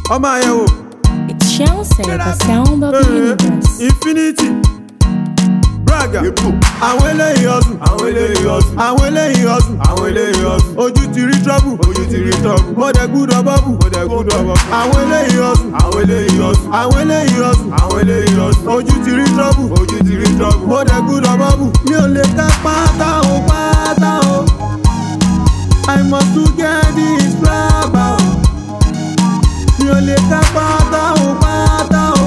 ọmọ àyẹ̀wò It's Chelsea, the sound of the universe. infinity braga àwọn eléyìí ọ̀sùn àwọn eléyìí ọ̀sùn àwọn eléyìí ọ̀sùn àwọn eléyìí ọ̀sùn ojú ti rí trouble ojú ti rí tọ́ọ̀bù mo dẹ̀ gbúdọ̀ bọ́bù mo dẹ̀ gbúdọ̀ bọ̀ àwọn eléyìí ọ̀sùn àwọn eléyìí ọ̀sùn àwọn eléyìí ọ̀sùn àwọn eléyìí ọ̀sùn ojú ti rí trouble ojú ti rí tọ́ọ̀bù mo dẹ̀ gbúdọ̀ bọ́bù mi ò lè ká pátá o pátá o I must to get this rubber o mi ò lè ká pátá o pátá o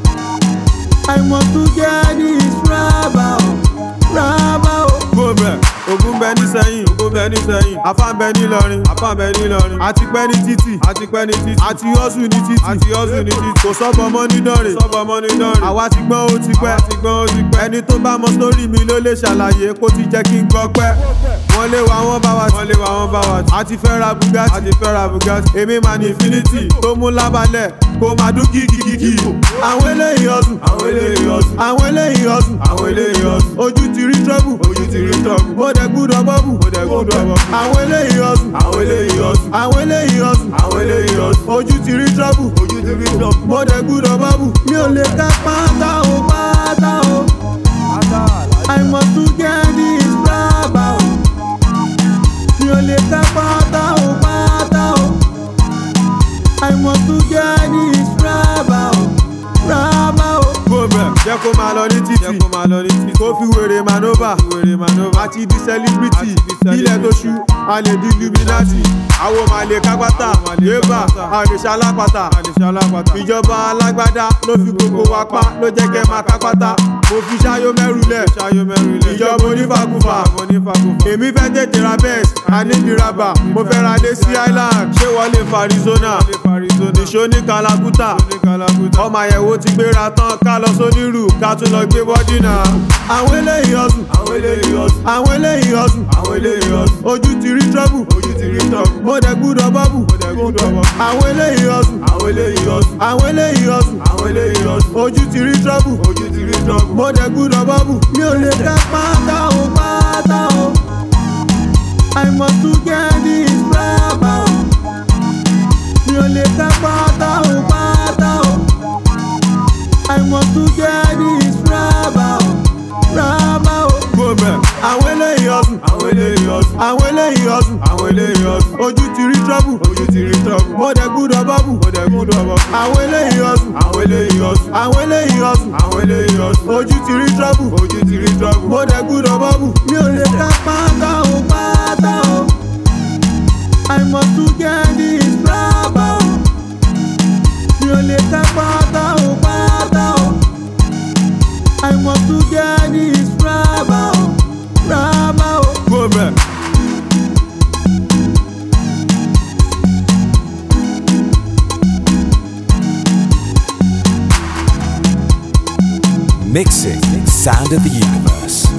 I must to get this rubber o rubber o. gómẹ̀ Ògùn bẹ ní sẹ́yìn, ògùn bẹ ní sẹ́yìn afá bẹ ní Ìlọrin, apá bẹ ní Ìlọrin àti pẹ́ ní títì, àti pẹ́ ní títì àti hustle ní títì, àti ọ̀sùn ní títì kò sọ́bọ̀ mọ́ ní dánrè. sọ́bọ̀ ọmọ ní dánrin Àwa ti gbọ́n ó ti pẹ́, àwa ti gbọ́n ó ti pẹ́ ẹni tó bá mọ sórí mi ló lè ṣàlàyé kó ti jẹ́ kí n gbọ́ pẹ́. Wọ́n lé wa wọ́n bá wa wọ́n lé wa wọ́n bá wa tì a ti fẹ́ ra Bugatti, àti fẹ́ ra Bugatti èmi máa ní Infinity tó mú lábalẹ̀ kó máa dún kìkìkìkì. Àwọn eléyìí ọ̀sùn, àwọn eléyìí ọ̀sùn àwọn eléyìí ọ̀sùn, àwọn eléyìí ọ̀sùn ojú ti rí trouble, ojú ti rí tọ́ọ̀bù mo dẹ̀ gbúdọ̀ bọ́bù. mo dẹ̀ gbúdọ̀ bọ̀ Àwọn eléyìí ọ̀sùn, àwọn eléyìí ọ̀sùn àwọn eléyìí ọ̀sùn, àwọn eléyìí ọ̀sùn ojú ti rí trouble. ojú ti rí tọ́ọ̀bù mo dẹ̀ gbúdọ̀ bọ́bù mi ò lè ká pátá o pátá o I must to get this rubber o mi ò lè ká pátá o pátá o I must to get this rubber o rubber o. gómẹ̀ jẹ́ kó máa lọ ní jẹ́ títì kó máa lọ ní títì kó fi wèrè manova wèrè manova àti di celebrity Àti di celebrity. ilẹ̀ tó ṣú a lè di illuminati àwọn máa lè kápátá Àwọn máa lè yébà kápátá. a lè ṣalápàtà àlèṣe alápàtà ìjọba alágbádá ló fi gbogbo wa pa ló jẹ́ kẹ́ máa kápátá mo fi ṣáyó mẹ́rùlẹ̀ ṣayọ mẹ́rin ilé ìjọba onífàkùfà àwọn onífàkùfà èmi fẹ́ tètè ra bẹ́ẹ̀s anídìrábà mo fẹ́ ra dé sí island ṣé wọ́n lè fa arizona ilé Arizona nìṣó ní kalakuta ní kalakuta ọmọ àyẹ̀wò ti gbéra tán ká lọ sónírù ká tún lọ gbé bọ́dí náà. àwọn eléyìí ọ̀sùn àwọn eléyìí ọ̀sùn àwọn eléyìí ọ̀sùn àwọn eléyìí ọ̀sùn ojú ti rí trouble ojú ti rí tọ́ọ̀bù mo dẹ̀ gbúdọ̀ bọ́bù mo dẹ̀ gbúdọ̀ bọ̀ àwọn eléyìí ọ̀sùn àwọn eléyìí ọ̀sùn àwọn eléyìí ọ̀sùn àwọn eléyìí ọ̀sùn ojú ti rí trouble ojú ti rí tọ́ọ̀bù mo dẹ̀ gbúdọ̀ bọ́bù mi ò lè ká pátá o pátá o I must to get this rubber o mi ò lè ká pátá o pátá o I must to get this rubber o rubber o. gómẹ̀ àwọn eléyìí ọ̀sùn àwọn eléyìí ọ̀sùn àwọn eléyìí ọ̀sùn àwọn eléyìí ọ̀sùn ojú ti rí trouble ojú ti rí tọ́ọ̀bù mo dẹ̀ gbúdọ̀ bọ́bù mo dẹ̀ gbúdọ̀ bọ̀ àwọn eléyìí ọ̀sùn àwọn eléyìí ọ̀sùn àwọn eléyìí ọ̀sùn àwọn eléyìí ọ̀sùn ojú ti rí trouble ojú ti rí tọ́ọ̀bù mo dẹ̀ gbúdọ̀ bọ́bù mi ò lè ká pátá o pátá o I must to get this rubber o mi ò lè ká pátá o pátá o I must to get this rubber o rubber o. gómẹ̀. Mixing Sound of the Universe.